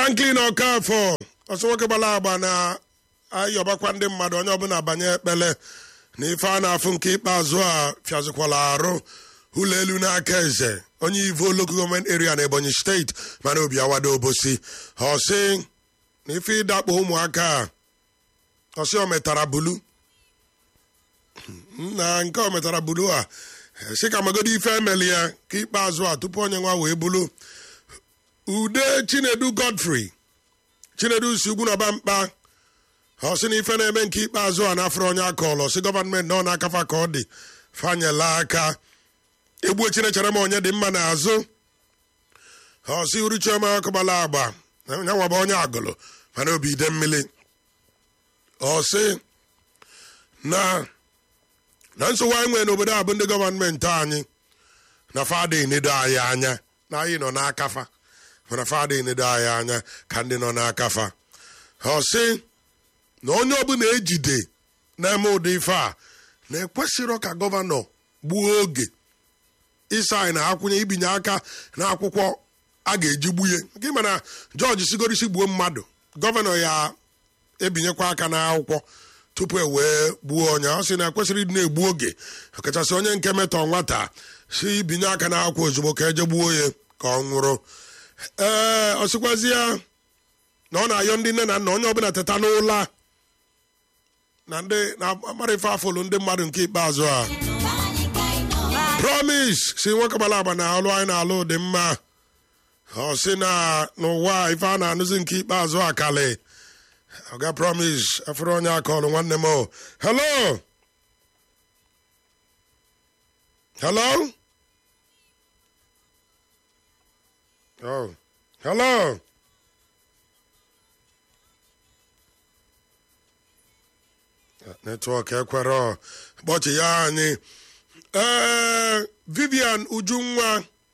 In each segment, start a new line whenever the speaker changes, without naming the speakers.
franklin okafọ ọsọ nwoke gbara agba na ayọbakwa ndị mmadụ onye ọbụla banye ekpele na ife a na-afụ nke ikpeazụ a fiazikwala arụ ụlọ elu n'aka eze onye ivo local gọọmenti area na ebonyi steeti mana obi awado obosi ọsị na ife ịdakpo ụmụaka a ọsị o metara bulu na nke o metara bulu a si ka magodi ife emeli ya ka ikpeazụ a tupu onye nwa wee bulu ude chinedu godfrey chinedu si ugwu na mkpa ọ sị na ife na-eme nke ikpeazụ a n'afọ onye akọlọ si gọọmenti nọ n'akafa ka ọ dị fanyela aka egbuo chinechere m onye dị mma n'azụ ọ sị uru chioma akụbala agba nyanwaba onye agụlụ mana obi ide mmiri ọ sị na na nsogbu anyị nwere n'obodo a bụ ndị gọọmenti anyị na fada enedo anyị anya na anyị nọ n'akafa mana fada enedo anyị anya ka ndị nọ n'akafa ọ sị na onye ọbụla ejide na-eme ụdị ife a na-ekwesịrọ ka gọvanọ gbuo oge ịsa anyị na-akwụnye ibinye aka n'akwụkwọ a ga-eji gbunye gị mana jọji sigorisi gbuo mmadụ gọvanọ ya ebinyekwa aka n'akwụkwọ tupu e wee gbuo onye ọ sị na ekwesịrị ịdị na-egbu oge ọkachasị onye nke metọ nwata si ibinye aka n'akwụkwọ ozugbo ka eje gbuo ya ka ọ nwụrụ ee ọ sịkwazi ya na ọ na-ayọ ndị nne na nna onye ọbụla teta n'ụla na ndị na-amara ife afọlụ ndị mmadụ nke ikpeazụ a promise si nwoke gbara agba na ọlụ anyị na-alụ dị mma ọ sị na n'ụwa ife a na-anụzi nke ikpeazụ akali ọga promise afere onye akọlụ nwanne m hello hello oh hello netwọk ekwere kpọchi ya anyị ee vivian ujunwa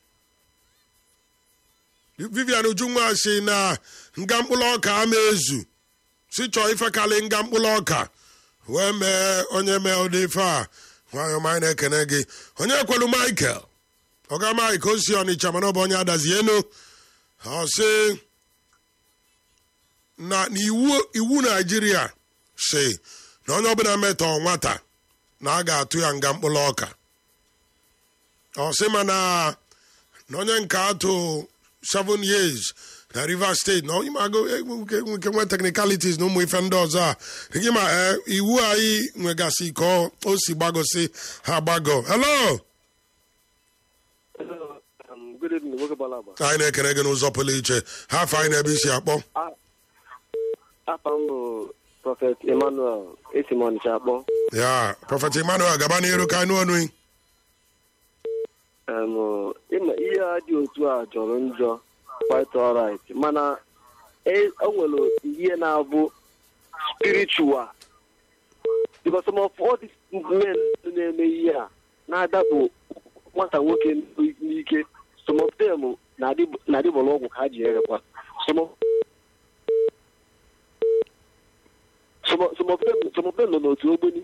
vivian ujunwa si na nga mkpụrụ ọka ama ezu si chọọ ifekali nga mkpụrụ ọka wee mee onye mee ụdị ife a nwanyị ọma anyị na-ekene gị onye ekwelu michael ọga mike o si ọnịcha mana ọ bụ onye adazienu ọ sị na iwu naijiria si na onye ọbụla metọ nwata na a ga-atụ ya nga mkpụrụ ọka ọ sị mana na onye nke atụ 7 years na rivers steeti na ịmago nke nwe technicalities na ụmụ ife ndị ọzọ a gị ma iwu anyị nwegasị ka o si gbagosi ha gbago hello anyị na-ekere gị n'ụzọ pụrụ iche ha afọ anyị na-ebe isi akpọ
prọfet emmanuel esi m ọnịcha akpọ
ya prọfet emmanuel gaba n'iru ka anụ ọnụ
ịma ihe a dị otu a jọrọ njọ quite alright mana o nwere ihe na-abụ spiritual because some of all these men na-eme ihe a na-adapụ nwata nwoke n'ike some of them na-adịbọrọ ọgwụ ka ha ji erekwa some of some of them nọ n'otu ogbeni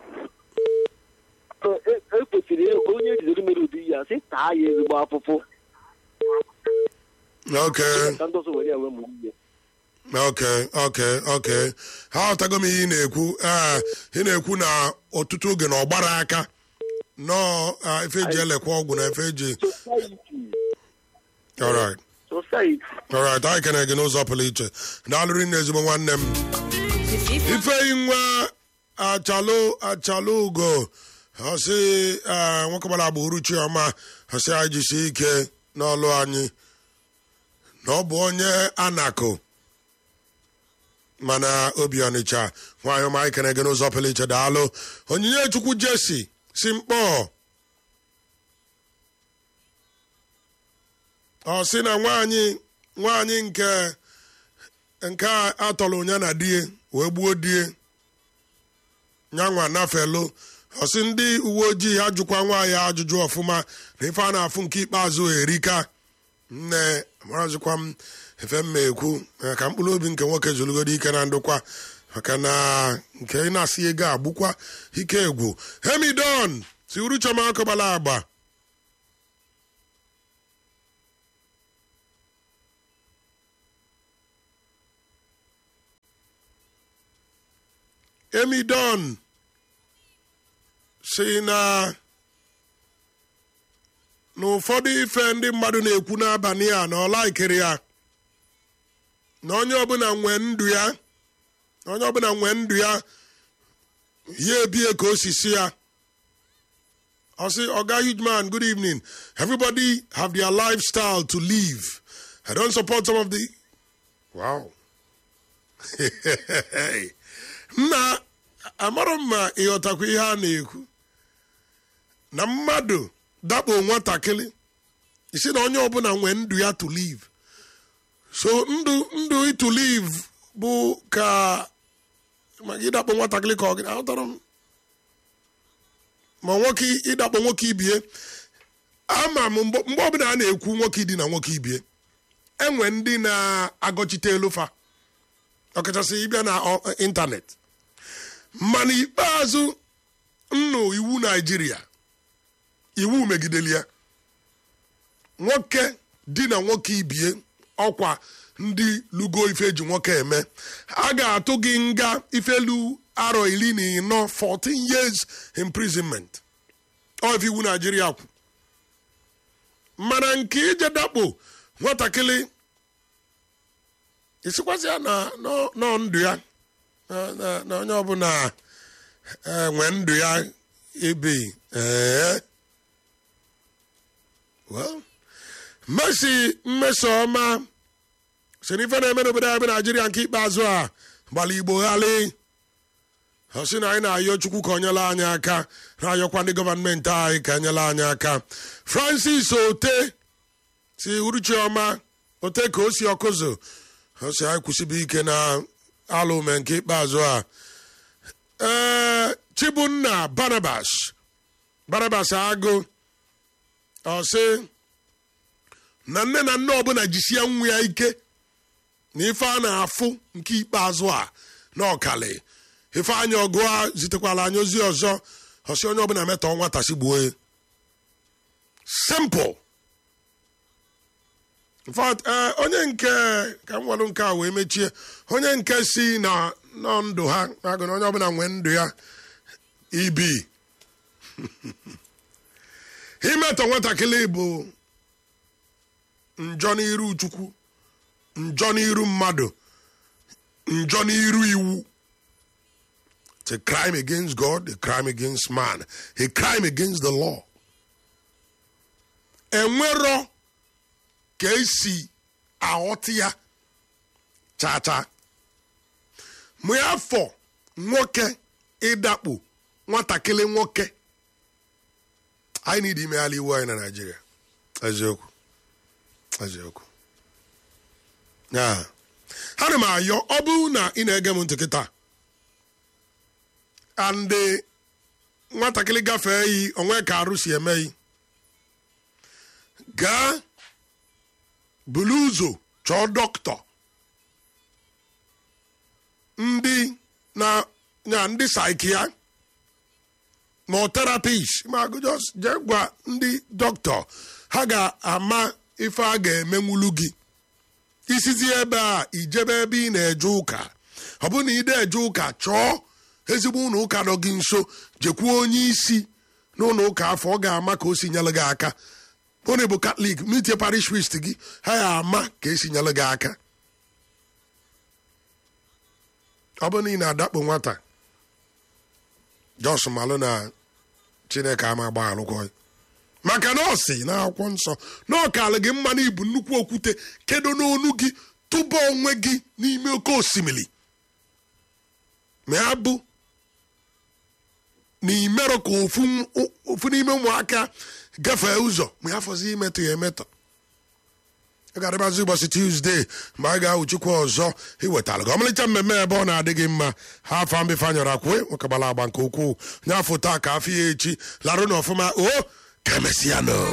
ekwesịrị onye ejidere mere ụdị ihe a sị taa ya ezigbo afụfụ
okay
ka ndị ọzọ were ya wee mụ ihe
okay okay okay ha ọtago m ihe ị na-ekwu ee ị na-ekwu na ọtụtụ oge na ọgbara aka nọọ efe eji elekwa ọgwụ na efe eji alright
society
alright anyị kene gị n'ụzọ pụrụ iche daalụrị na ezigbo nwanne m ifeyi nwa achalụ achalụ ugo ọsị nwoke gbara agba uruchi ọma ọsị anyị jisi ike n'ọlụ anyị na ọ bụ onye anakụ mana obi ọnịcha nwaanyị ọma anyị kere gị n'ụzọ pụrụ iche daalụ onyinye chukwu jesi si mkpọ ọ sị na nwaanyị nwaanyị nke nke a tọrọ onye na die wee gbuo die nyanwa nafelu ọsị ndị uwe ojii ha jụkwa nwaanyị ajụjụ ọfụma na ife a na-afụ nke ikpeazụ erika nne marazikwa m efe mma ekwu ka mkpụrụ obi nke nwoke zụlugoro ike na ndụkwa maka na nke ị na-asị ego agbụkwa ike egwu hemidon si uru chọma akọbala agba emi don si na na ụfọdụ ife ndị mmadụ na-ekwu n'abalị a na ọ laikiri ya na onye ọbụla nwee ndụ ya na onye ọbụla nwee ndụ ya ya ebie ka osisi ya I say, Oga huge man, good evening. Everybody have their lifestyle to live. I don't support some of the. Wow. na amara m ma ịghọtakwa ihe a na-ekwu na mmadụ dakpo nwatakịrị isi na onye ọbụla nwee ndụ ya to live so ndụ ndụ to live bụ ka maka ịdakpo nwatakịrị ka ọ gị aghọtara m ma nwoke ịdakpo nwoke ibie ama m mgbe mgbe ọbụla a na-ekwu nwoke idi na nwoke ibie enwe ndị na-agọchite elufa ọkachasị ịbịa na ọ- ịntanetị mana ikpeazụ nnụ iwu naijiria iwu megideli ya nwoke di na nwoke ibie ọkwa ndị lugo ife eji nwoke eme a ga-atụ gị nga ifelu arọ iri na ịnọ 14 years imprisonment ọ ife iwu naijiria kwu mana nke ije dakpo nwatakịrị isikwasị ya na nọ- nọ ndụ ya na- na- na onye ọbụla eh, nwee ndụ ya ebe ee well mmesi mmesoma si n'ife na-eme n'obodo anyị bụ naijiria nke ikpeazụ a gbara igbo ghali ọ sị na anyị na-ayọ chukwu ka o nyela anyị aka na-ayọkwa ndị gọọmenti anyị ka enyela anyị aka francis ote si uruchiọma ote ka o si ọkụzụ ọ sị anyị kwụsịbụ ike na alụme nke ikpeazụ a ee chibunna barnabas barnabas agụ ọ sị na nne na nne ọbụla jisie nwa ya ike na ife a na-afụ nke ikpeazụ a na ọkali ife anya ọgụ a zitekwala anyị ozi ọzọ ọsị onye ọbụla metọ nwata si gbuo ya simple in fact eh, onye nke ka m nwere nke a wee mechie onye nke si na nọ ndụ ha na-agụ na onye ọbụla nwee ndụ ya ibi imetọ nwatakịrị bụ njọ n'iru chukwu njọ n'iru mmadụ njọ n'iru iwu It's a crime against God, a crime against man, a crime against the law. enwero ka esi aghọta ya chacha mgbe afọ nwoke ịdakpo nwatakịrị nwoke anyị need imegharị iwu anyị na naijiria eziokwu eziokwu ya ana m ayọ ọ bụrụ na ị na-ege m ntị kịta andị nwatakịrị gafee yi onwe ka arụ si eme yi gaa bulu ụzọ chọọ dọkịta ndị na ya ndị saikia ma ọ terapist ma agụ just jee gwa ndị dọkịta ha ga-ama ife a ga-emenwulu gị isizi ebe a ijebe ebe ị na-eje ụka ọ bụrụ na ị na-eje ụka chọọ ezigbo ụlọ ụka nọ gị nso jekwuo onye isi n'ụlọ ụka afọ ọ ga-ama ka o si nyere gị aka onye bụ katọlik mitie parish priest gị ha ya ama ka esi nyere gị aka ọ bụrụ na ị na-adakpo nwata jos malụ na chineke ama gba alụkwọ maka na ọ si n'akwụkwọ nsọ na ọ kalụ gị mma na ibu nnukwu okwute kedo n'onu gị tụba onwe gị n'ime oke osimiri ma ya bụ na imerụ ka ofu ofu n'ime ụmụaka gafee ụzọ ma ya fọzi imetọ ya emetọ ị ga-adịbazi ụbọchị tuzdee mgbe anyị ga-awụchikwa ọzọ iwetara gị ọmalịcha mmemme ebe ọ na-adị gị mma ha afọ mbefe anyọrọ akwụe nwokegbara agba nke ukwuu nye afọ taa ka afọ ya echi larụ na ọfụma o ka emesịa nụ